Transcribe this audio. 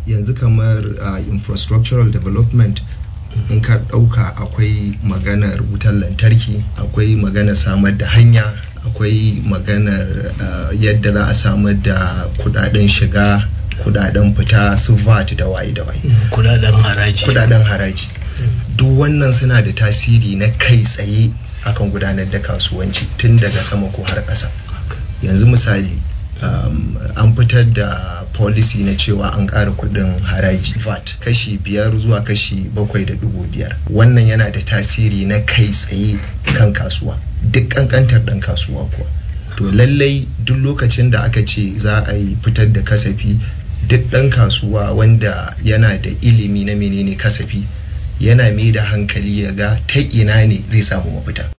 yanzu kamar uh, infrastructural development in ka ɗauka akwai maganar wutar lantarki akwai maganar samar da hanya akwai maganar uh, yadda za a samar da kudaden shiga kudaden fita su vat da waye da waye kudaden haraji kudaden haraji duk wannan suna da tasiri na kai tsaye akan gudanar da kasuwanci tun daga sama ko har ƙasa yanzu misali um, an fitar da policy na cewa an ƙara kuɗin haraji VAT kashi biyar zuwa kashi bakwai da dubu biyar wannan yana da tasiri na kai tsaye kan kasuwa duk ƙanƙantar ɗan kasuwa kuwa to lallai duk lokacin da aka ce za a yi fitar da kasafi duk ɗan kasuwa wanda yana da ilimi na menene kasafi yana mai da hankali ya ga ta ina ne zai samu mafita